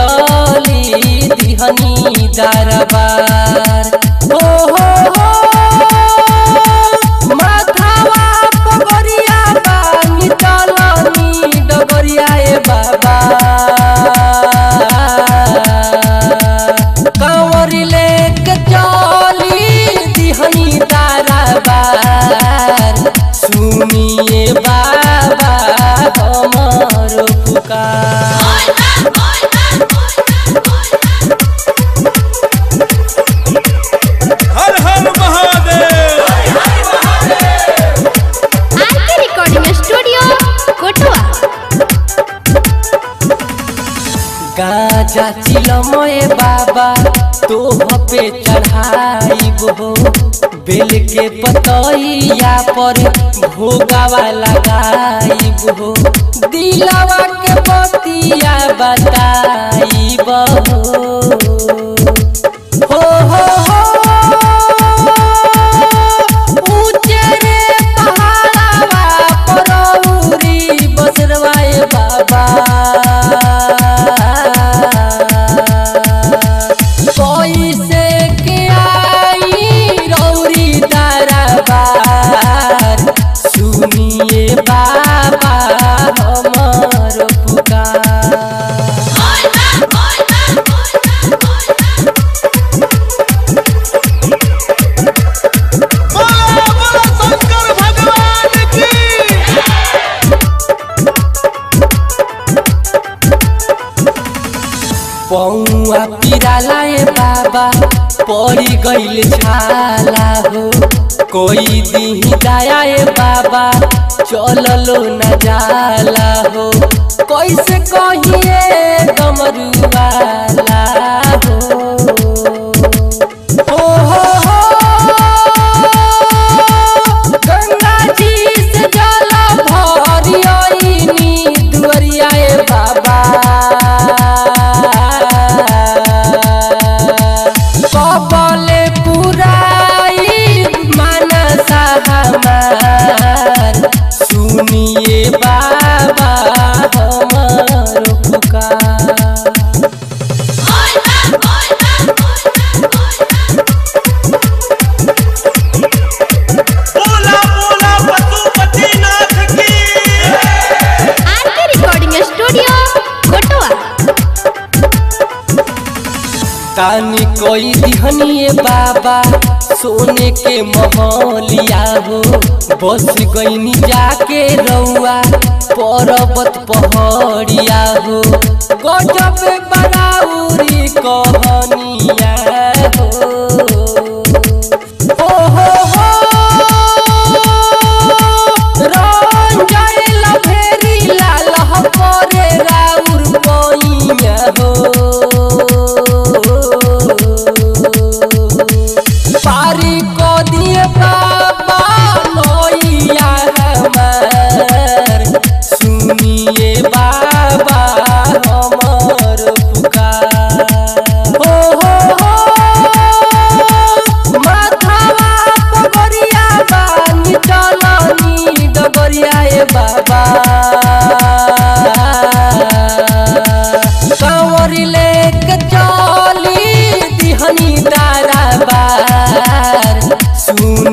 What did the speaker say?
चली दिहनी दरबार हो हो हो माथावा पगरिया बानी चलनी डगरिया ए बाबा कंवरी लेके चली दिहनी दरबार सुनिए बाबा हमर पुकार हर हर Mahadev RK recording studio Kotwa गाजा चिलमय बाबा तोह पे चढ़ाइब हो बेल के पतैया पर भोगावा लगाइब हो दिलवा के बतिया बताइब हो हो हो हो ऊंचे रे पहाड़वा परौरी बसरवा ए बाबा कैसे के आई रौरी दरबार सुनिए बाबा हमर पुकार बोला बोला शंकर भगवान की पौआ पिराला ए बाबा पड़ी गईल छाला हो कोई दी दया ए बाबा चललो न जाला हो कैसे कहिए गमरुआला हो हो हो हो गंगा जी से जल भरियनी दुअरिया ए बाबा कबले पुराई मानसा हमार सुनिए बाबा हमर पुकार बोला बोला पशुपतिनाथ की आरके रिकॉर्डिंग स्टूडियो कोटवा तानी कोई दिहनिए बाबा सोने के महलिया हो बस गईनी जाके रउआ पर्वत पहड़िया हो गजब बराउरी कहनिया हो हो हो हो रंजय लभेरी लाल करे राउर पैया हो पारी को दिए बाबा नैया हमार सुनिए बाबा हमर पुकार हो हो हो माथावा पगरिया बानी चलनी डगरिया ए बाबा कंवरी लेके चली दिहनी दरबार सुन